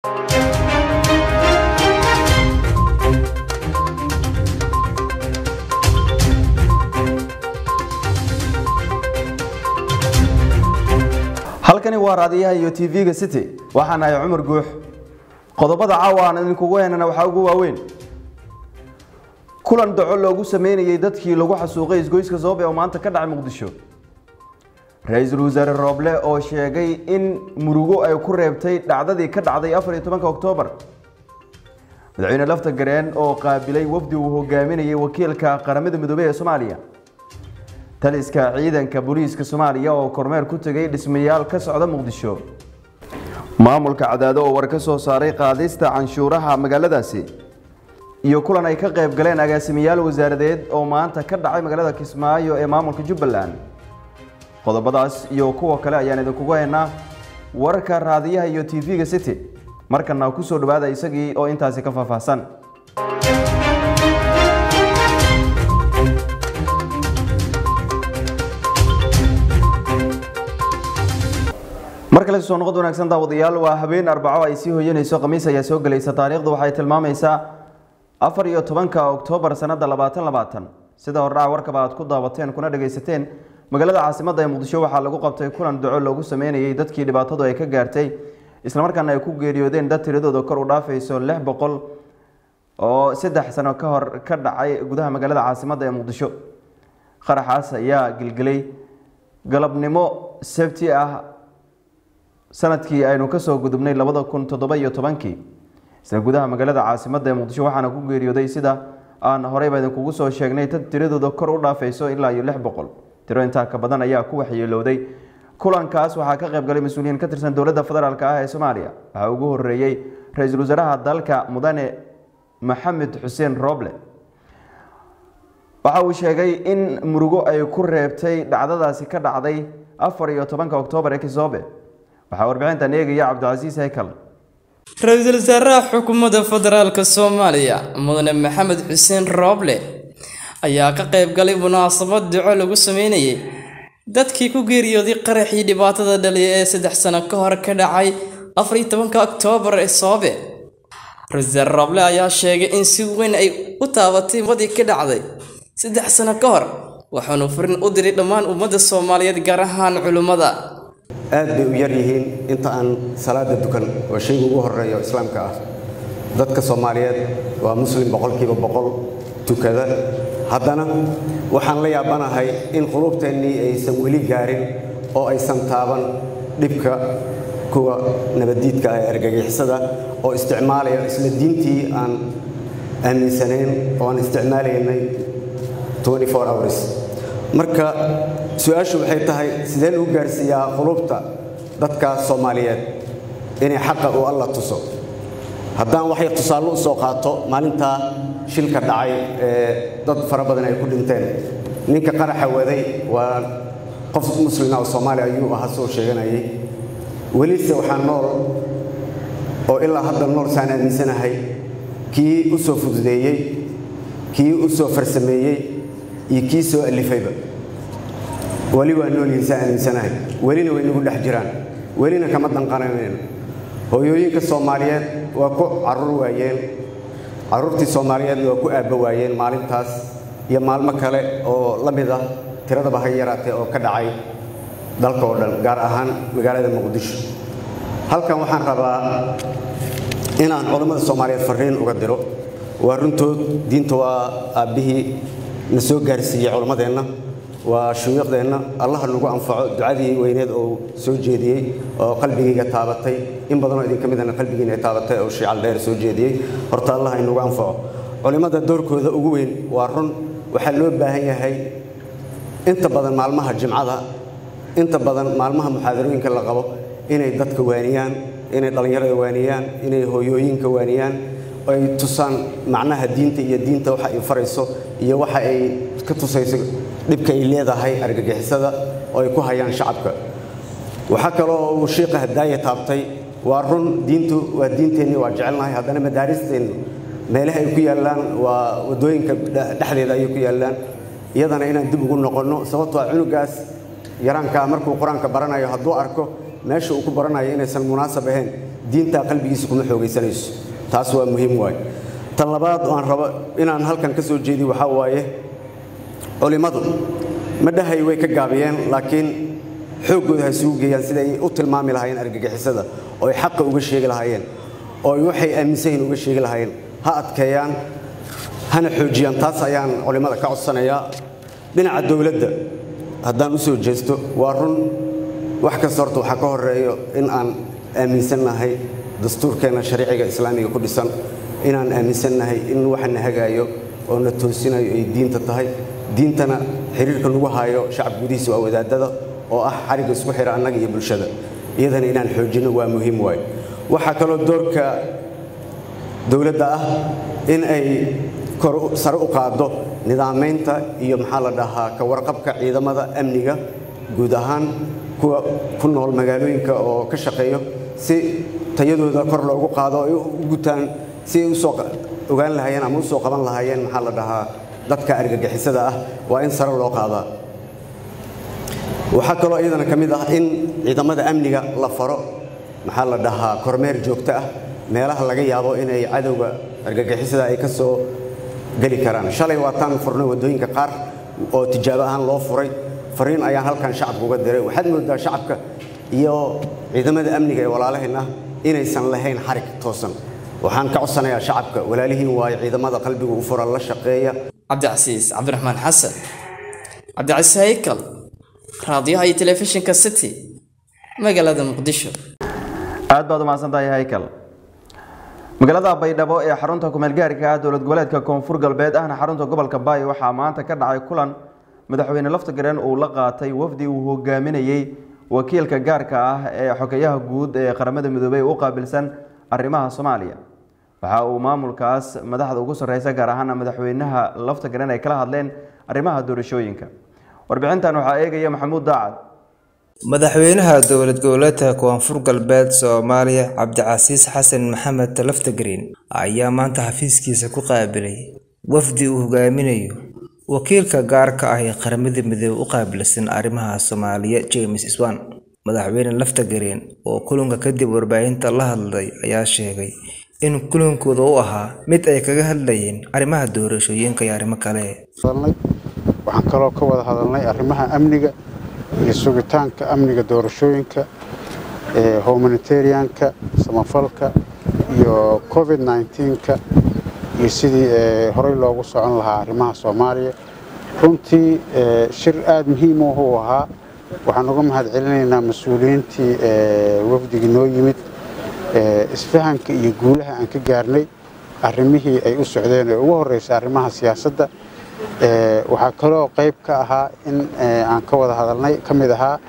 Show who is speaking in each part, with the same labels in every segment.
Speaker 1: halkani waa raadiyaha iyo tv-ga city waxaan ahay cumar guux qodobada caawa aan idinkugu heynana waxaa ugu waaweyn kulan daco loogu sameynayey dadkii lagu xasuuqay isgoyska soobe oo maanta ka dhacay muqdisho ra-iisul wasaare rooble oo sheegay in murugo ay ku reebtay dhacdadii ka dhacday afar iyo tobanka oktoobar madaxweyne lafta gareen oo qaabilay wafdi uu hogaaminayay wakiilka qaramada midoobey ee soomaaliya taliska ciidanka booliiska soomaaliya oo kormeer ku tegay dhismayaal ka socda muqdisho maamulka cadaado oo war ka soo saaray qaadista canshuuraha magaaladaasi iyo kulan ay ka qayb galeen agaasimayaal wasaaradeed oo maanta ka dhacay magaalada kismaayo ee maamulka jubbaland qodobadaas iyo kuwa kale ayaan idinkugu haynaa wararka raadiyaha iyo tv-ga city markana kusoo dhawaada isagii oo intaasi ka faahfaahsan mar kale soo noqod wanaagsan daawadayaal waa habeen arbaco ay sii hoyanayso khamiis ayaa soo gelaysa taariikhdu waxay tilmaamaysaa afar iyo tobanka oktoobar sanada labaatan labaatan sida hordhaca warkaba aad ku daawateen kuna dhagaysateen magaalada caasimadda ee muqdisho waxaa lagu qabtay kulan daco loogu sameynayay dadkii dhibaatadu ay ka gaartay islamarkaana ay ku geeriyoodeen dad tiradooda kor u dhaafayso lix boqol oo saddex sano ka hor ka dhacay gudaha magaalada caasimadda ee muqdisho qaraxaas ayaa gelgelay galabnimo sabti ah sanadkii aynu kasoo gudubnay labada kun toddoba iyo tobankii isla gudaha magaalada caasimadda ee muqdisho waxaana ku geeriyooday sida aan horeyba idinkugu soo sheegnay dad tiradooda kor u dhaafayso ilaa iyo lix boqol tiro intaa ka badan ayaa ku waxyeelowday kulankaas waxaa ka qayb galay mas-uuliyiin ka tirsan dowladda federaalk ah ee soomaaliya waxaa ugu horeeyey ra-iisul wasaaraha dalka mudane maxamed xuseen roble waxa uu sheegay in murugo ay ku reebtay dhacdadaasi ka dhacday afar iyo tobanka oktoobar ee kisoobe waxaa warbixintan eegaya cabdicasiis haykal
Speaker 2: ra-iisul wasaaraha xukuumadda federaalk soomaaliya mudane maxamed xuseen rooble ayaa ka qayb galay munaasabad duco lagu sameynayay dadkii ku geeriyooday qaraxii dhibaatada dhaliya ee saddex sano ka hor ka dhacay afar iyo tobanka oktoobar ee soobe ra-isul wasaare rooble ayaa sheegay in si weyn ay u taabatay wadii ka dhacday saddex sano ka hor waxaanu furin u diray dhammaan ummadda soomaaliyeed gaar ahaan culimmada
Speaker 3: aad bay u yar yihiin inta aan salaada dukan oo shayga ugu horeeyo islaamka ah dadka soomaaliyeed waa muslim boqolkiiba boqol tukada haddana waxaan la yaabanahay in quluubteennii aysan weli gaarin oo aysan taaban dhibka kuwa nabaddiidka ah ee argagixisada oo isticmaalaya isla diintii aan aaminsanayn oo aan isticmaalaynay hours marka su-aashu waxay tahay sidee lagu gaarsiiyaa qulubta dadka soomaaliyeed inay xaqa uu alla tuso haddaan waxay tusaale u soo qaato maalintaa shilka dhacay ee dad fara badan ay ku dhinteen ninka qaraxa waday waa qof muslima oo soomaaliya ayuu ahaa soo sheeganayay welise waxaa nool oo ilaa hadda nool saan aaminsanahay kii u soo fududeeyey kii u soo farsameeyey iyo kii soo alifayba weli waa noolyihiin saa aaminsanahay welina way nagu dhex jiraan welina kama danqananayno hooyooyinka soomaaliyeed waa ku carruur waayeen carruurtii soomaaliyeedna waa ku aabba waayeen maalintaas iyo maalmo kale oo la mid ah tiradaba ha yaraatee oo ka dhacay dalka oo dhan gaar ahaan magaalada muqdisho halkan waxaan rabaa inaan culammada soomaaliyeed farriin uga diro waa runtood diinta waa aabbihii na soo gaarsiiyey culammadeenna waa shuyuuqdeenna allaha nagu anfaco ducadii weyneed oo soo jeediyey oo qalbigayga taabatay in badanoo idinka midana qalbigiina ay taabatay oo shiical dheer soo jeediyey horta allah inagu anfaco culimmada doorkooda ugu weyn waa run waxaa loo baahan yahay inta badan maalmaha jimcada inta badan maalmaha muxaadarooyinka la qabo inay dadka waaniyaan inay dhallinyarada waaniyaan inay hooyooyinka waaniyaan ay tusaan macnaha diinta iyo diinta waxa ay farayso iyo waxa ay ka tusayso dhibka ay leedahay argagixisada oo ay ku hayaan shacabka waxaa kaloo uu shiiqa hadaaya taabtay waa run diintu waa diinteenni waa jecelnahay haddana madaaristeennu meelaha ay ku yaallaan waa waddooyinka dhexdeeda ayay ku yaallaan iyadana inaan dib ugu noqonno sababtoo ah cunugaas yaraankaa markuu qur-aanka baranayo hadduu arko meesha uu ku baranayo inaysan munaasab ahayn diintaa qalbigiisa kuma xoogaysanayso taas waa muhiim waaye tan labaad oo aan rabo inaan halkan ka soo jeediy waxaa waaye culimmadu ma dhahay way ka gaabiyeen laakiin xooggooda ha isugu geeyaan sida ay u tilmaami lahaayeen argagixisada oo ay xaqa uga sheegi lahaayeen oo ay waxay aaminsan yihiin uga sheegi lahaayeen ha adkeeyaan hana xoojiyaan taas ayaan culimmada ka codsanayaa dhinaca dowladda haddaan u soo jeesto waa run wax kasta horta waxaa ka horeeyo in aan aaminsannahay dastuurkeenna shariiciga islaamiga ku dhisan inaan aaminsannahay in waxana hagaayo oo na toosinayo ay diinta tahay diintana xiriirka lagu haayo shacab gudihiisa waa wadaadada oo ah xarigga isku xira annaga iyo bulshada iyadana inaan xoojinno waa muhiim waaye waxaa kaloo doorka dowladda ah in ay sare u qaaddo nidaamaynta iyo maxaa la dhahaa ka warqabka ciidamada amniga guud ahaan kuwa ku nool magaalooyinka oo ka shaqeeyo si tayadooda kor loogu qaado ay u gutaan si ay usoo ogaan lahaayeen ama usoo qaban lahaayeen maxaa la dhahaa dadka argagixisada ah waa in sare loo qaadaa waxaa kaloo iyadana ka mid ah in ciidamada amniga la faro maxaa la dhahaa kormeer joogto ah meelaha laga yaabo inay cadowga argagixisada ay ka soo geli karaan shalay waataan furnay waddooyinka qaar oo tijaabo ahaan loo furay fariin ayaan halkan shacabka uga diray waxaad moodaa shacabka iyo ciidamada amniga ee walaalaheenna inaysan lahayn xarig toosan waxaan ka codsanayaa shacabka walaalihiin waayo ciidamada qalbiga u fura la shaqeeya
Speaker 2: cabdicasiis cabdiraxmaan xasan cabdicasiis haykal raadiyaha iyo telefishinka city magaalada muqdisho
Speaker 1: aad baad umahadsan tahay haykal magaalada baydhabo ee xarunta kumeelgaarka ah dowlad goboleedka koonfur galbeed ahna xarunta gobolka baay waxaa maanta ka dhacay kulan madaxweyne laftigareen uu la qaatay wafdi uu hogaaminayey wakiilka gaarka ah ee xogeyaha guud ee qaramada midoobey u qaabilsan arrimaha soomaaliya waxa uu maamulkaas madaxda ugu sarreysa gaar ahaana madaxweynaha laftigareen ay kala hadleen arrimaha doorashooyinka warbixintan waxaa eegaya maxamuud daacad
Speaker 4: madaxweynaha dowlad goboleedka koonfur galbeed soomaaliya cabdicasiis xasan maxamed laftagreen ayaa maanta xafiiskiisa ku qaabilay wafdi uu hogaaminayo wakiilka gaarka ah ee qaramada midoobe u qaabilsan arrimaha soomaaliya james swan madaxweyne laftagreen oo kulanka kadib warbaahinta la hadlay ayaa sheegay in kulankooda u ahaa mid ay kaga hadlayeen arrimaha doorashooyinka iyo arrimo kale
Speaker 5: waxaan kaloo ka wada hadalnay arrimaha amniga iyo sugitaanka amniga doorashooyinka humanitarianka samafalka iyo covid nka iyo sidii horey loogu socon lahaa arrimaha soomaaliya runtii shir aada muhiim u ahaa waxaan uga mahad celinaynaa mas-uuliyiintii wafdigii noo yimid isfahanka iyo guulaha aan ka gaarnay arrimihii ay u socdeen ee ugu horreysay arrimaha siyaasadda waxaa kaloo qayb ka ahaa in aan ka wada hadalnay ka mid ahaa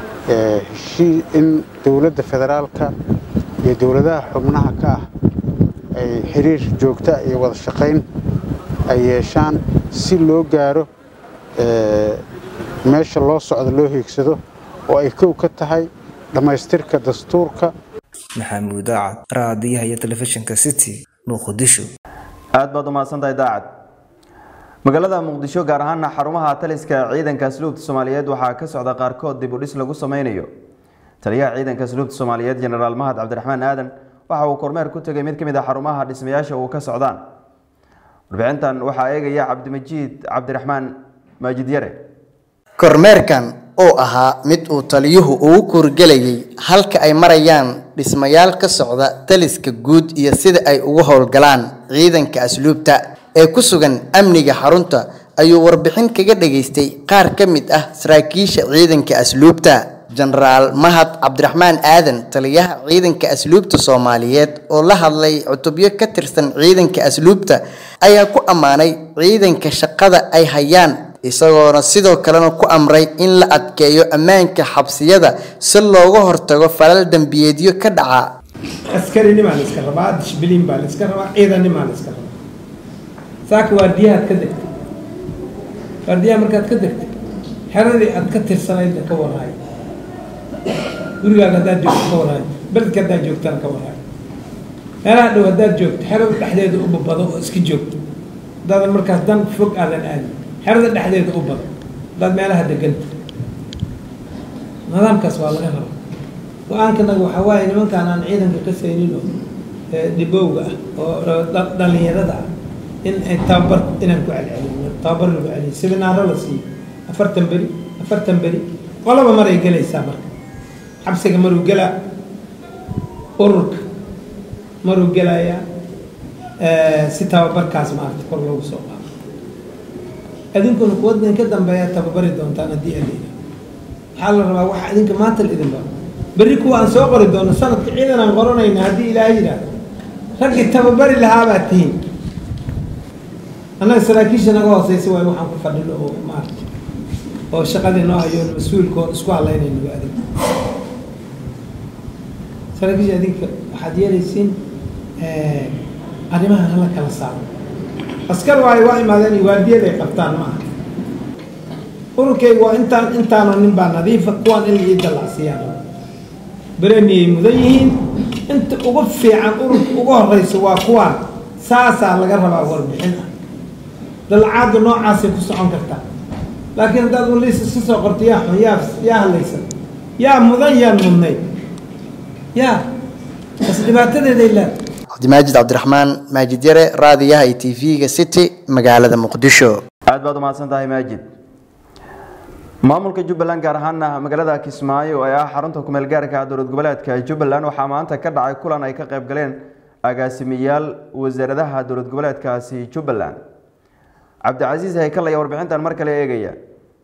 Speaker 5: in dowladda federaalka iyo dowladaha xubnaha ka ah ay xiriir joogta iyo wada shaqayn ay yeeshaan si loo gaaro meesha loo socdo loo hiigsado oo ay kow ka tahay dhammaystirka dastuurka
Speaker 4: maxamuud daacad raadiyaha iyo telefishinka city muqdisho
Speaker 1: aad baad umahadsantahay daacad magaalada muqdisho gaar ahaana xarumaha taliska ciidanka asluubta soomaaliyeed waxaa ka socda qaarkood dib u dhis lagu sameynayo taliyaha ciidanka asluubta soomaaliyeed jenaraal mahad cabdiraxmaan aadan waxa uu kormeer ku tegay mid ka mid a xarumaha dhismayaasha uu ka socdaan warbixintan waxaa eegaya cabdimajiid cabdiraxmaan maajid yare
Speaker 6: kormeerkan oo ahaa mid uu taliyuhu ugu kuurgelayay halka ay marayaan dhismayaal ka socda taliska guud iyo sida ay ugu howlgalaan ciidanka asluubta ee ku sugan amniga xarunta ayuu warbixin kaga dhageystay qaar ka mid ah saraakiisha ciidanka asluubta jenaraal mahad cabdiraxmaan aadan taliyaha ciidanka asluubta soomaaliyeed oo la hadlay cutubyo ka tirsan ciidanka asluubta ayaa ku ammaanay ciidanka shaqada ay hayaan isagoona sidoo kalena ku amray in la adkeeyo ammaanka xabsiyada si looga hortago falal dembiyeedyo ka dhaca
Speaker 7: askariниmaa la iska rabaa dishbilin baa la iska rabaa ciidanimaa la iska rabaa saaka waardiyahaad ka degtay waardiyaha markaad ka degtay xeradii aad ka tirsanaydna ka warhayo gurigaaga haddaad joogto ka warhayo beledka haddaad joogtana ka warhayo meelaha dhow haddaad joogto xerada dhexdeeda u babado oo iska joogto haddaadan markaas dan fog aadan aadin xerada dhexdeeda u bado haddaad meelaha deganta nidaamkaas waa laga rabaa go-aankanaga waxaa waaye nimankaan aan ciidanka ka saynin oo dhibowga ah oo dhalinyarada ah in ay tababar inaan ku celcelino tababar lagu celiyo siminaaro la siiyo afartan beri afartan beri qolaba maray gelaysaa marka xabsiga maruu gelaa ururka maruu gelayaa si tababarkaas maarata kor loogu soo qaado idinkuna kuwa idinka dambeeya tababari doontaan haddii alina waxaa la rabaa waxa idinka maanta la idin baro berri kuwa aan soo qori doono sanadka ciidan aan qoranayna haddii ilaahay yidhaahdo raggii tababari lahaabaad tihiin annaga saraakiisha naga hooseysa waay waxaan ku fadhino oo maarata oo shaqadii noo hayo mas-uulkoon isku halaynayno waa adig saraakiisha adinka waxaad yeelaysiin arrimaha hala kala saaro askar waayo waa imaadeen iyo waardiyad ay qabtaan ma aha ururkayga waa intaan intaanoo nin baa nadiifa kuwaan in laii dallacsiiyaan beremiyay mudan yihiin inta ugu fiican ururka ugu horeysa waa kuwaan saasaa laga rabaa warbixin ah dalcaadda noocaasay ku socon kartaa laakiin haddaad waliis iska soo qorto yaa xun yaa yaa hadlaysan yaa mudan yaan mudnay yaa bas dhibaatadeeday leedahay
Speaker 6: cabdimaajid cabdiraxmaan maajid yare raadiyaha iyo tv-ga city magaalada muqdisho
Speaker 1: aad baad umahadsan tahay maajid maamulka jubbaland gaar ahaana magaalada kismaayo ee ah xarunta kumeel gaarka dowlad goboleedka jubbaland waxaa maanta ka dhacay kulan ay ka qayb galeen agaasimayaal wasaaradaha dowlad goboleedkaasi jubbaland cabdicasiis haykal ayaa warbixintan mar kale eegaya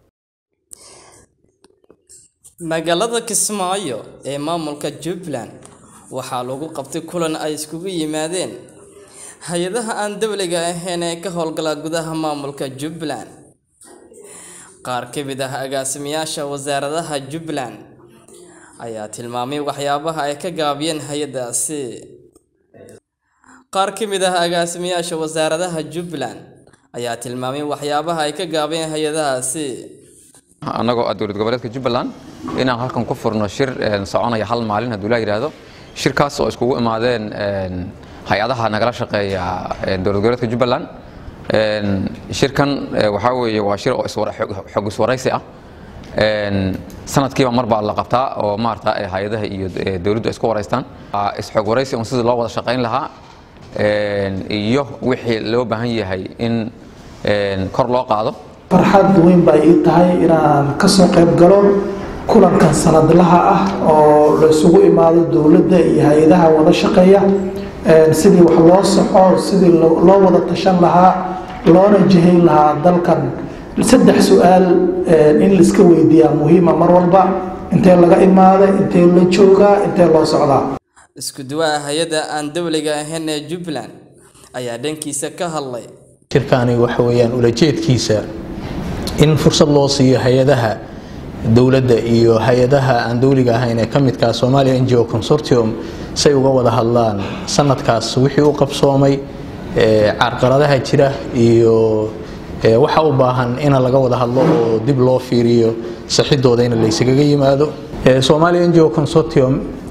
Speaker 2: magaalada kismaayo ee maamulka jubbaland waxaa lagu qabtay kulan ay iskugu yimaadeen hay-adaha aan dowliga ahayn ee ka howlgala gudaha maamulka jubbaland qaar ka mid ah agaasimayaasha wasaaradaha jubbaland ayaa tilmaamay waxyaabaha ay ka gaabiyeen hay-adaasi qaar ka mid ah agaasimayaasha wasaaradaha jubbaland ayaa tilmaamay waxyaabaha ay ka gaabiyeen hay-adahaasi
Speaker 8: annagoo ah dowlad goboleedka jubbaland inaan halkan ku furno shir soconaya hal maalin hadduu laa yidhaahdo shirkaas oo iskugu imaadeen hay-adaha nagala shaqeeya dowlad goboleedka jubbaland shirkan waxaa weeye waa shir oo xog iswaraysi ah sanadkiiba mar baa la qabtaa oo maarata hay-adaha iyo dowladdu isku waraystaan isxog waraysi on sidii loo wada shaqayn lahaa iyo wixii loo baahan yahay in kor loo qaado
Speaker 9: farxad weyn bay ii tahay inaan kasoo qayb galo kulankan sanadlaha ah oo la isugu imaado dowladda iyo hay-adaha wada shaqeeya sidii wax loo soco sidii loo wada tashan lahaa loona jihayn lahaa dalkan saddex su-aal in laiska weydiiyaa muhiima mar walba intee laga imaaday intee la joogaa intee loo socdaa
Speaker 2: isku duwaha hay-adda aan dowliga ahayn ee jubbaland ayaa dhankiisa ka hadlay
Speaker 10: shirkaani waxa weeyaan ulajeedkiisa in fursad loo siiyo hay-adaha dowladda iyo hay-adaha aan dowliga ahayn ee ka midkaa somalia n g o consortium say uga wada hadlaan sanadkaas wixii u qabsoomay carqaladaha jira iyo waxa u baahan in laga wada hadlo oo dib loo fiiriyo saxidooda in laysaga yimaado somalia n g o consortium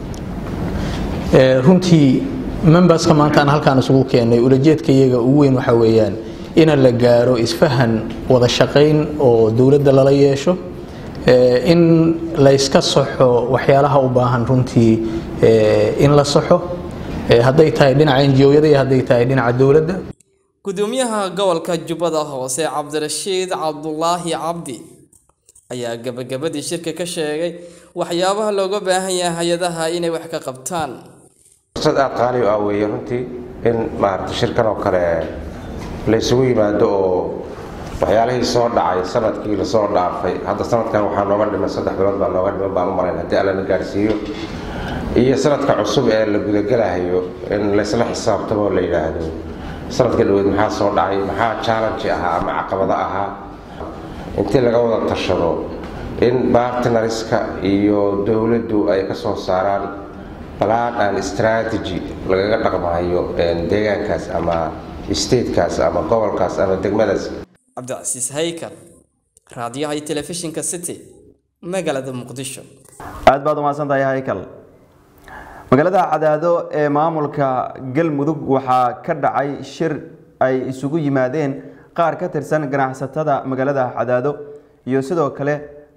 Speaker 10: runtii memberska maanta aan halkaan isugu keenay ulajeedka iyaga ugu weyn waxa weeyaan in la gaaro isfahan wada shaqayn oo dowladda lala yeesho in layska saxo waxyaalaha u baahan runtii in la saxo hadday tahay dhinaca enjiyada iyo hadday tahay dhinaca dowladda
Speaker 2: gudoomiyaha gobolka jubbada hoose cabdirashiid cabdulaahi cabdi ayaa gabagabadii shirka ka sheegay waxyaabaha looga baahan yahay hay-adaha inay wax ka qabtaan
Speaker 11: fursad aada qaali u ah weeye runtii in maarata shirkan oo kale la isugu yimaado oo waxyaalihii soo dhacay sanadkii lasoo dhaafay hadda sanadkan waxaa nooga dhiman saddex bilood baa nooga dhiman baan u malayn haddii alla na gaarsiiyo iyo sanadka cusub ee la gudagelahayo in laysla xisaabtamo la yidhaahdo sanadka dhaweed maxaa soo dhacay maxaa challenge ahaa ama caqabado ahaa intii laga wada tashado in bartnariska iyo dowladdu ay ka soo saaraan balaan and strategy lagaga dhaqmayo deegaankaas ama statekaas ama gobolkaas ama degmadaas
Speaker 2: cabdicasiis haykal raadiyaha iyo telefishinka city magaalada muqdisho
Speaker 1: aad baad umahadsan tahay haykal magaalada cadaado ee maamulka galmudug waxaa ka dhacay shir ay isugu yimaadeen qaar ka tirsan ganacsatada magaalada cadaado iyo sidoo kale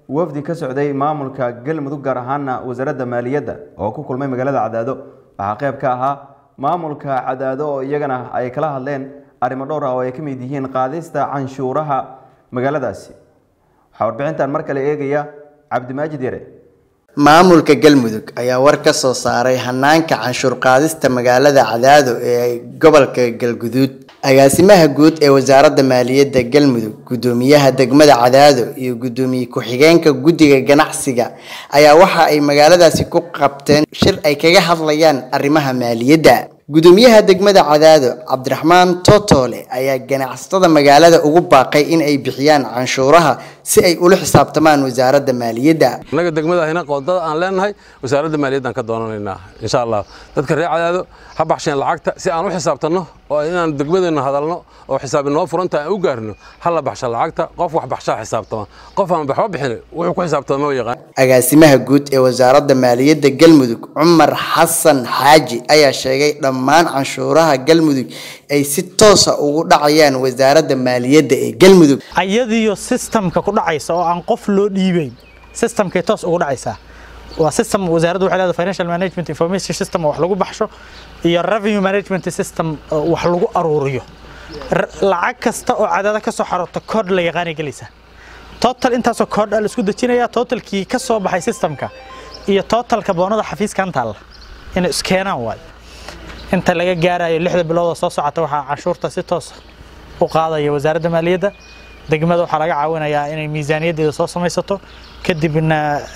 Speaker 1: wafdi ka socday maamulka galmudug gaar ahaana wasaaradda maaliyadda oo ku kulmay magaalada cadaado waxaa qayb ka ahaa maamulka cadaado oo iyagana ay kala hadleen arrimo dhowr ah oo ay ka mid yihiin qaadista canshuuraha magaaladaasi waxaa warbixintan mar kale eegaya cabdimaajid yare
Speaker 6: maamulka galmudug ayaa war ka soo saaray hanaanka canshuur qaadista magaalada cadaado ee gobolka galguduud agaasimaha guud ee wasaaradda maaliyadda galmudug gudoomiyaha degmada cadaado iyo gudoomiye ku-xigeenka guddiga ganacsiga ayaa waxa ay magaaladaasi ku qabteen shir ay kaga hadlayaan arrimaha maaliyadda gudoomiyaha degmada cadaado cabdiraxmaan totole ayaa ganacsatada magaalada ugu baaqay in ay bixiyaan canshuuraha si ay ula xisaabtamaan wasaaradda maaliyadda
Speaker 12: annaga degmadahina qoodada aan leenahay wasaaradda maaliyaddaan ka doonanaynaa insha allah dadka reer cadaado ha baxsheen lacagta si aan u xisaabtanno oo inaan degmadeenna hadalno oo xisaab inoo furanta aan u gaarno ha la baxsha lacagta qof wax baxshaa xisaabtama qof aan waxba bixin wuxuu ku xisaabtama ma yaqaan
Speaker 6: agaasimaha guud ee wasaaradda maaliyadda galmudug cumar xasan xaaji ayaa sheegay dhammaan canshuuraha galmudug ay si toosa ugu dhacayaan wasaaradda maaliyadda ee galmudug
Speaker 13: ayadiyo systemka ku dhacaysa oo aan qof loo dhiibeyn systemkay toos ugu dhacaysaa waa system wasaaraddu waxay leedahay financial management information system oo wax lagu baxsho iyo revenue management system oo wax lagu aruuriyo lacag kasta oo cadaada ka soo xaroota koodh la yaqaanay gelaysaa total intaasoo koodh la isku dejinayaa totalkii ka soo baxay systemka iyo totalka boonada xafiiskan taalla inay iskeenaan waayo inta laga gaarayo lixda bilood oo soo socota waxaa canshuurta si toos u qaadaya wasaaradda maaliyadda degmada waxaa laga caawinayaa inay miisaaniyaddeeda soo samaysato kadibna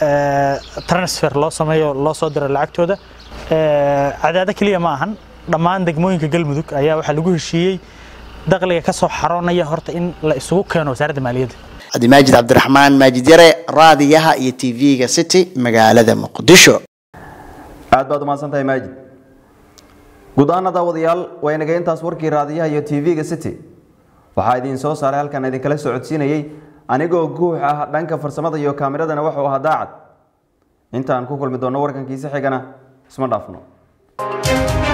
Speaker 13: transfer loo sameeyo loo soo diro lacagtooda cadaado keliya ma ahan dhammaan degmooyinka galmudug ayaa waxaa lagu heshiiyey dakhliga ka soo xaroonaya horta in la isugu keeno wasaaradda maaliyadda
Speaker 6: cabdimaajid cabdiraxmaan maajid yare raadiyaha iyo tv-ga city magaalada muqdisho
Speaker 1: aad baad umahadsan tahay maajid guud ahaana daawadayaal waa inaga intaas warkii raadiyaha iyo tv-ga city waxaa idiin soo saaray halkan idinkala socodsiinayey anigoo guux ah dhanka farsamada iyo kaamiradana wuxuu ahaa daacad intaan ku kulmi doonno warkankiisa xigana isma dhaafno